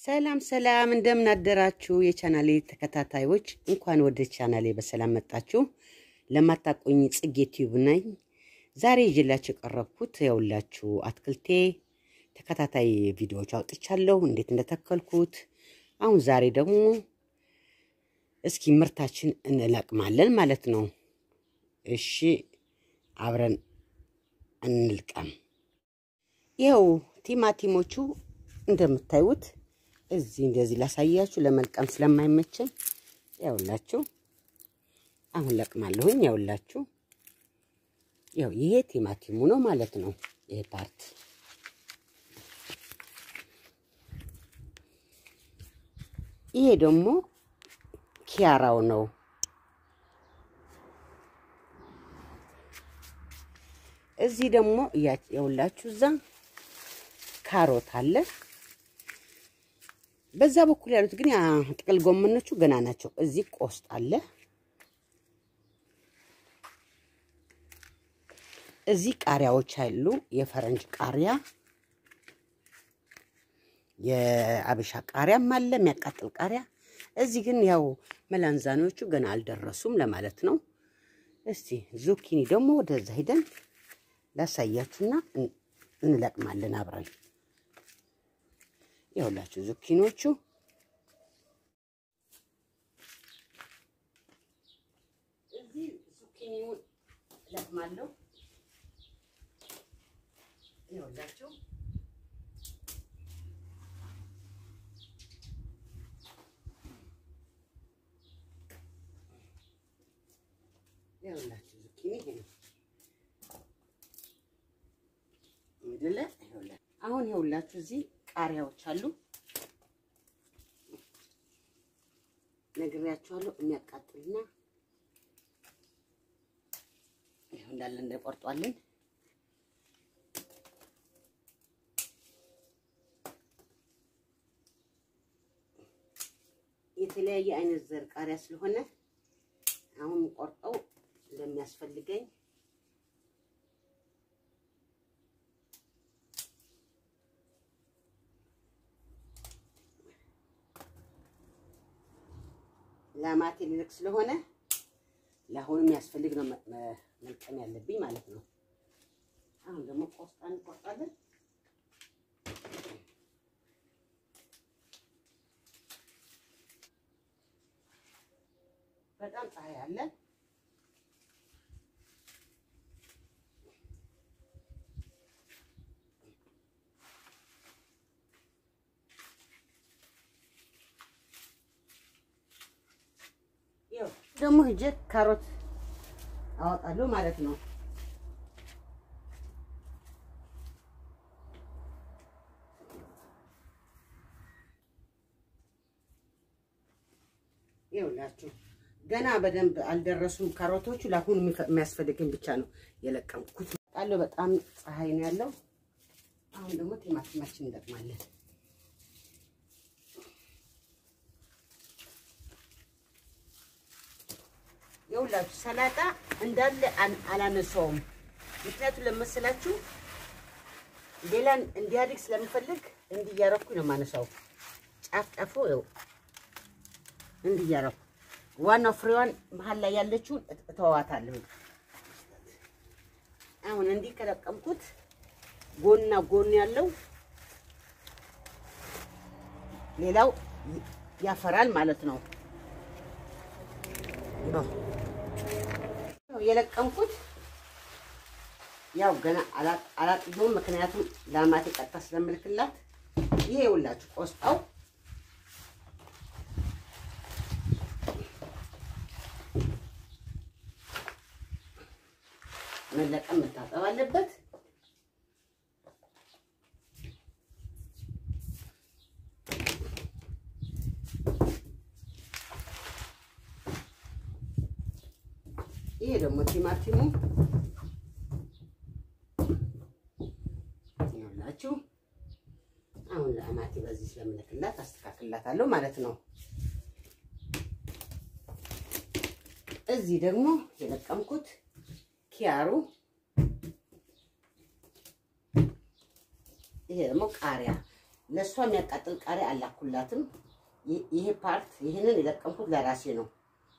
ሰላም ሰላም፣ እንደምን አደራችሁ የቻናሌ ተከታታዮች፣ እንኳን ወደ ቻናሌ በሰላም መጣችሁ። ለማታቆኝ ጽጌ ቲዩብ ነኝ። ዛሬ ይዤላችሁ የቀረብኩት ያውላችሁ አትክልቴ ተከታታይ ቪዲዮዎች አውጥቻለሁ፣ እንዴት እንደተከልኩት። አሁን ዛሬ ደግሞ እስኪ ምርታችን እንለቅማለን ማለት ነው። እሺ አብረን እንልቀም። ይኸው ቲማቲሞቹ እንደምታዩት እዚህ እንደዚህ ላሳያችሁ፣ ለመልቀም ስለማይመቸኝ ያውላችሁ አሁን ለቅማለሁኝ። ያውላችሁ ያው ይሄ ቲማቲሙ ነው ማለት ነው። ይሄ ፓርት ይሄ ደግሞ ኪያራው ነው። እዚህ ደግሞ ያውላችሁ እዛ ካሮት አለ። በዛ በኩል ያሉት ግን ጥቅል ጎመኖቹ ገና ናቸው። እዚህ ቆስጥ አለ። እዚህ ቃሪያዎች አሉ። የፈረንጅ ቃሪያ፣ የአበሻ ቃሪያም አለ፣ የሚያቃጥል ቃሪያ። እዚህ ግን ያው መላንዛኖቹ ገና አልደረሱም ለማለት ነው። እስቲ ዙኪኒ ደግሞ ወደዛ ሂደን ላሳያችሁና እንለቅማለን አብረን። ይኸውላችሁ ዙኪኖቹ እዚህ ዙኪኒውን እለቅማለሁ። ይኸውላችሁ ይኸውላችሁ ዙኪኒ ይሄ ነው ምድለ አሁን ይኸውላችሁ እዚህ ቃሪያዎች አሉ። ነግሬያችኋለሁ። የሚያቃጥልና ይኸው እንዳለ እንደቆርጧለን። የተለያየ አይነት ዘር ቃሪያ ስለሆነ አሁን ቆርጠው ለሚያስፈልገኝ ለማቴ ልልክ ስለሆነ ለአሁኑ የሚያስፈልግ ነው መልቀም ያለብኝ ማለት ነው። አሁን ደግሞ ቆስጣ እንቆርጣለን። በጣም ፀሐይ አለ። ደግሞ ሂጄ ካሮት አወጣለሁ ማለት ነው። ይኸውላችሁ ገና በደንብ አልደረሱም ካሮቶቹ። ለአሁኑ የሚያስፈልግን ብቻ ነው የለቀምኩት። ጣለሁ በጣም ፀሐይ ነው ያለው። አሁን ደግሞ ቲማቲማችን እንለቅማለን። የሁላችሁ ሰላጣ እንዳለ አላነሳውም። ምክንያቱም ለመሰላችሁ ሌላ እንዲያድግ ስለምፈልግ እንዲያረኩ ነው የማነሳው። ጫፍ ጫፉ ይኸው እንዲያረኩ፣ ዋናው ፍሬዋን መሀል ላይ ያለችውን እተዋታለሁ። አሁን እንዲህ ከለቀምኩት ጎንና ጎን ያለው ሌላው ያፈራል ማለት ነው። የለቀምኩት ያው ገና አላጥየውም፣ ምክንያቱም ለአማቴ ቀጥታ ስለምልክላት። ይሄ ይኸውላችሁ ቆስጣው መለቀም መታጠብ አለበት። ይሄ ደግሞ ቲማቲሙ ይኸውላችሁ አሁን ለአማቴ በዚህ ስለምልክላት አስተካክላታለሁ ማለት ነው። እዚህ ደግሞ የለቀምኩት ኪያሩ፣ ይሄ ደግሞ ቃሪያ ለእሷ የሚያቃጥል ቃሪያ አላኩላትም። ይሄ ፓርት ይህንን የለቀምኩት ለራሴ ነው።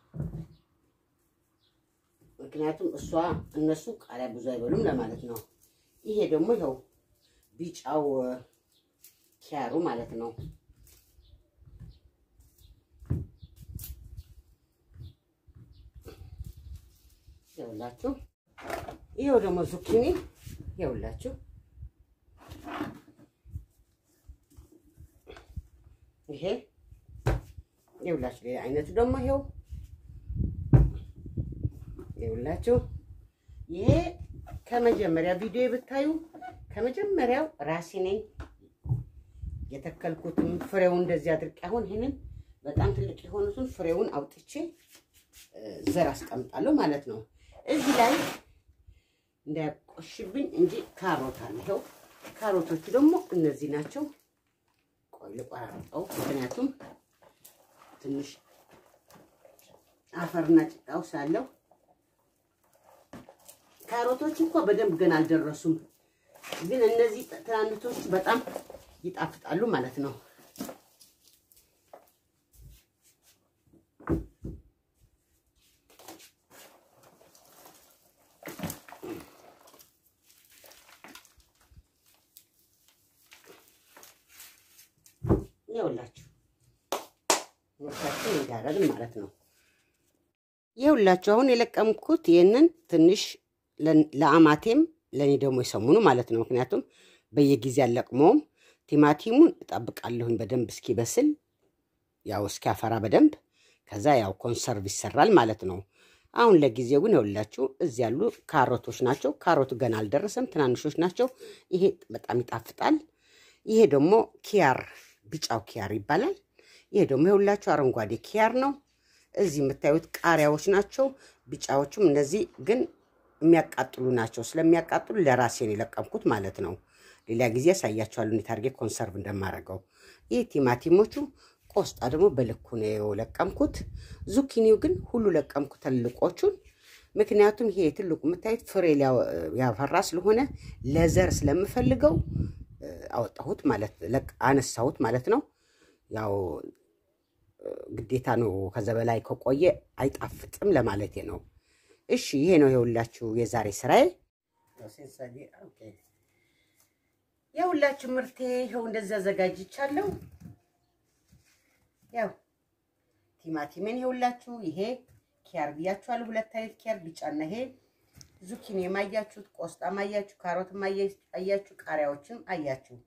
ምክንያቱም እሷ እነሱ ቃሪያ ብዙ አይበሉም ለማለት ነው። ይሄ ደግሞ ይኸው ቢጫው ኪያሩ ማለት ነው። ይኸውላችሁ ይኸው ደግሞ ዙኪኒ ይኸውላችሁ ይሄ ይኸውላችሁ ሌላ አይነቱ ደግሞ ይኸው ይኸውላችሁ ይሄ ከመጀመሪያ ቪዲዮ ብታዩ ከመጀመሪያው ራሴ ነኝ የተከልኩትም ፍሬውን እንደዚህ አድርቄ አሁን ይህንን በጣም ትልቅ የሆኑትን ፍሬውን አውጥቼ ዘር አስቀምጣለሁ ማለት ነው። እዚህ ላይ እንዳያቆሽብኝ እንጂ ካሮት አለ። ይኸው ካሮቶቹ ደግሞ እነዚህ ናቸው። ቆይ ልቆራርጠው፣ ምክንያቱም ትንሽ አፈርና ጭቃው ሳለው ካሮቶች እንኳ በደንብ ገና አልደረሱም፣ ግን እነዚህ ትናንቶቹ በጣም ይጣፍጣሉ ማለት ነው። ይኸውላችሁ ወርሳችን እንዳረግን ማለት ነው። ይኸውላችሁ አሁን የለቀምኩት ይህንን ትንሽ ለአማቴም ለእኔ ደግሞ የሰሙኑ ማለት ነው። ምክንያቱም በየጊዜ አለቅመውም ቲማቲሙን እጠብቃለሁኝ በደንብ እስኪበስል ያው እስኪያፈራ በደንብ ከዛ ያው ኮንሰርቭ ይሰራል ማለት ነው። አሁን ለጊዜው ግን ይኸውላችሁ እዚህ ያሉ ካሮቶች ናቸው። ካሮቱ ገና አልደረሰም፣ ትናንሾች ናቸው። ይሄ በጣም ይጣፍጣል። ይሄ ደግሞ ኪያር ቢጫው ኪያር ይባላል። ይሄ ደግሞ ይኸውላችሁ አረንጓዴ ኪያር ነው። እዚህ የምታዩት ቃሪያዎች ናቸው። ቢጫዎቹም እነዚህ ግን የሚያቃጥሉ ናቸው። ስለሚያቃጥሉ ለራሴ ነው የለቀምኩት ማለት ነው። ሌላ ጊዜ ያሳያቸዋለሁ እንዴት አድርጌ ኮንሰርቭ እንደማደርገው። ይህ ቲማቲሞቹ፣ ቆስጣ ደግሞ በልኩ ነው የለቀምኩት። ዙኪኒው ግን ሁሉ ለቀምኩት ትልቆቹን። ምክንያቱም ይሄ ትልቁ የምታዩት ፍሬ ያፈራ ስለሆነ ለዘር ስለምፈልገው አወጣሁት ማለት አነሳሁት ማለት ነው። ያው ግዴታ ነው። ከዛ በላይ ከቆየ አይጣፍጥም ለማለቴ ነው። እሺ ይሄ ነው የሁላችሁ የዛሬ ስራዬ። የሁላችሁ ምርቴ ይኸው እንደዚህ አዘጋጅቻለሁ። ያው ቲማቲሜን የሁላችሁ ይሄ ኪያር ብያችኋለሁ። ሁለት አይነት ኪያር ቢጫና ይሄ ዙኪኒ የማያችሁት፣ ቆስጣ ማያችሁ፣ ካሮት አያችሁ፣ ቃሪያዎችንም አያችሁ።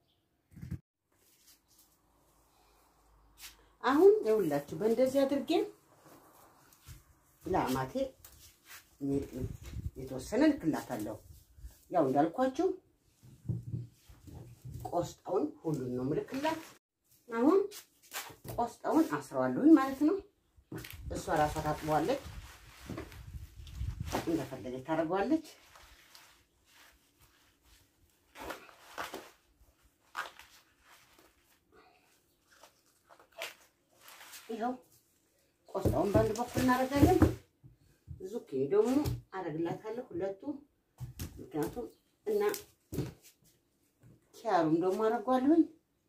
አሁን የሁላችሁ በእንደዚህ አድርጌ ለአማቴ የተወሰነ ልክላታለሁ። ያው እንዳልኳችሁ ቆስጣውን ሁሉን ነው ምልክላት። አሁን ቆስጣውን አስረዋለሁኝ ማለት ነው። እሷ ራሷ ታጥበዋለች፣ እንደፈለገች ታደርገዋለች። ይኸው ቆስጣውን በአንድ በኩል እናደርጋለን። ዙኪኒ ደግሞ አደርግላታለሁ ሁለቱ፣ ምክንያቱም እና ኪያሩም ደግሞ አደርጓለሁኝ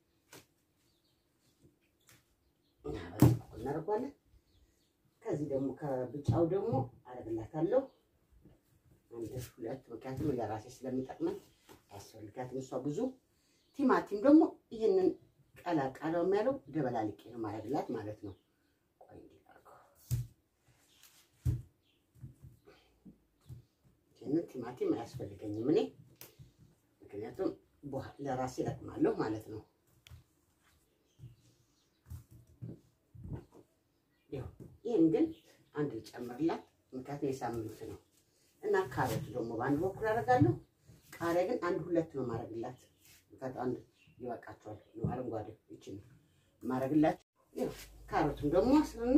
እና በዚህ በኩል እናደርጓለን። ከዚህ ደግሞ ከብጫው ደግሞ አደርግላታለሁ አንድ ሁለት፣ ምክንያቱም ለራሴ ስለሚጠቅመን አያስፈልጋትም እሷ ብዙ። ቲማቲም ደግሞ ይህንን ቀላ ቀላው የሚያለው ደበላልቄ ነው ማድረግላት ማለት ነው። ቆይ እንዲላርገው ይህንን ቲማቲም አያስፈልገኝም እኔ ምክንያቱም ለራሴ እጠቅማለሁ ማለት ነው። ይህን ግን አንድ ልጨምርላት ምክንያቱም የሳምንት ነው እና ካሮት ደግሞ በአንድ በኩል አደርጋለሁ። ቃሪያ ግን አንድ ሁለት ነው ማድረግላት ምክንያቱም አንድ ይበቃቸዋል። አረንጓዴ ይችን ማድረግላችሁ ካሮቱን ደግሞ አስርና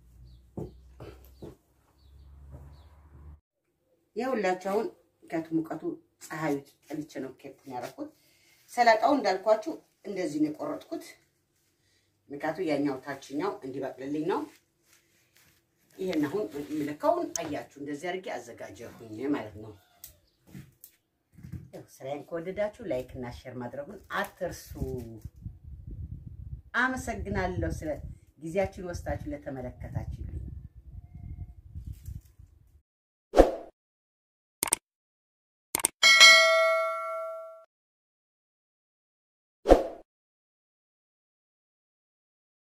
የሁላችሁ አሁን ምክንያቱም ሙቀቱ ፀሐዩ ጠልቼ ነው ኬፕን ያደረኩት። ሰላጣው እንዳልኳችሁ እንደዚህ ነው የቆረጥኩት። ምክንያቱ ያኛው ታችኛው እንዲበቅልልኝ ነው። ይሄን አሁን የምልከውን አያችሁ እንደዚህ አድርጌ አዘጋጀሁኝ ማለት ነው። ስራዬን ከወደዳችሁ ላይክ እና ሼር ማድረጉን አትርሱ። አመሰግናለሁ ስለ ጊዜያችን ወስዳችሁ ለተመለከታችሁ።